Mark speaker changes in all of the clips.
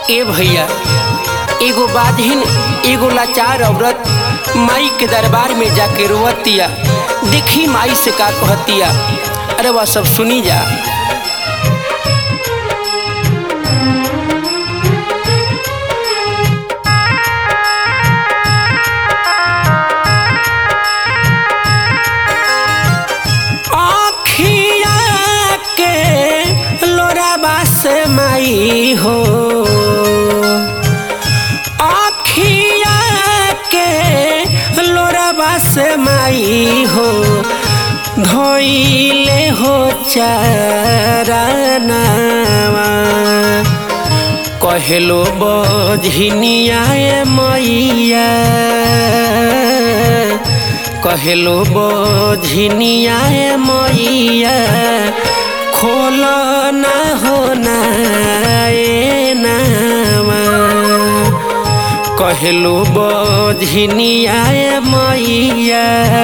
Speaker 1: ए भैया एगो बाधिन एगो लाचार औरत माई के दरबार में जाके रोवतिया देखी माई से का कहतिया अरे वह सब सुनी जा आँखिया के लोराबा से माई हो आँखिया के लोराबा से माई हो धोइले हो चारनावा कहलो बझिनिया मैया कहलो बझिनिया मैया खोल ना हो ना ए नामा कहलो बझिनिया मैया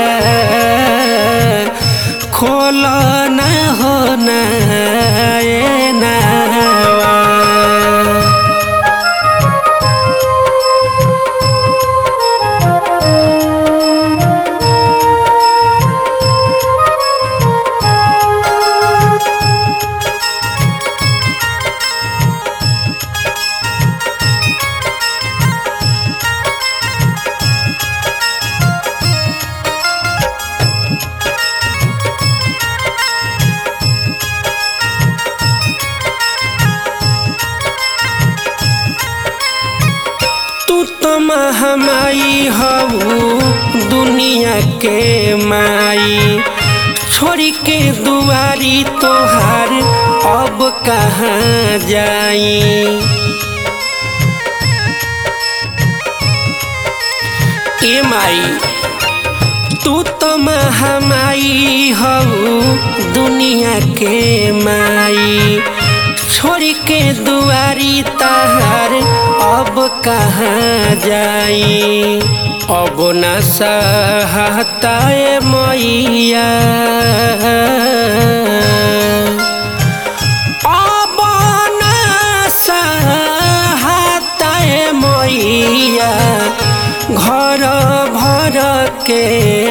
Speaker 1: खोल ना हो ना ए नामा तू तो महामाई हऊ दुनिया के माई छोड़ी के दुआरी तोहार अब कहाँ जाई ए माई तू तो महामाई हऊ दुनिया के माई छोड़ के दुआरी तहार अब कहाँ जाई अब न सहता मैया अब न सहता मैया घर भर के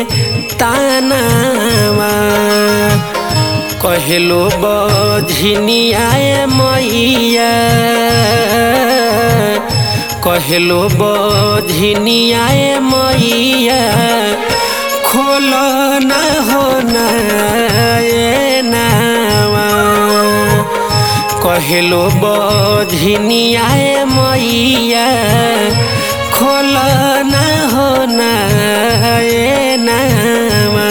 Speaker 1: तानावा कहलो बझिनिया मैया कहलो बझिनिया मैया खोल ना हो ना ए नावा कहलो बझिनिया मैया खोल ना हो ना ए नावा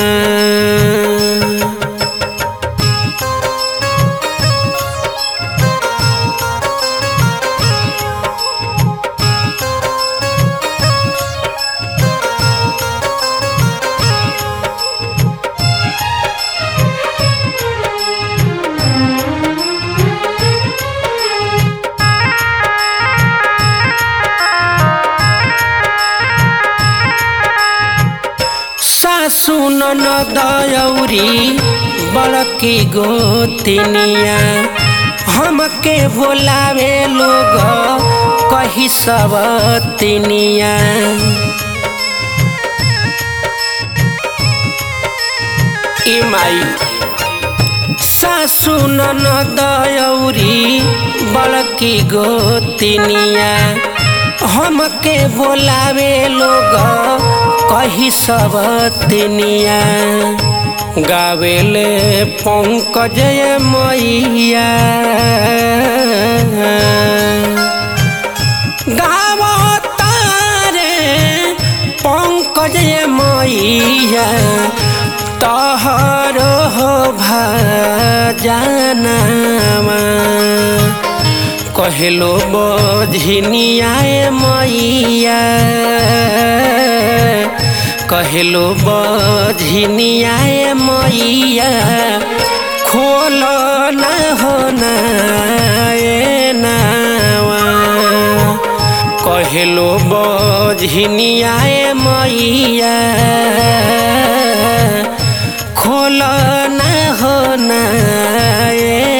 Speaker 1: सासु ननदयौरी बड़की गोतिनिया हमके बोलावे लोग कही सब तिनिया ए माई सासु ननदयौरी बड़की गोतिनिया हमके बोलावे लोग कही सब तिनिया गावेले पंकज मैया गावतारे पंकज मैया तहर हो भजनामा कहलो बझिनिया मैया कहलो बझिनिया मैया खोल ना हो ना ए नावा कहलो बझिनिया मैया खोल ना हो ना ए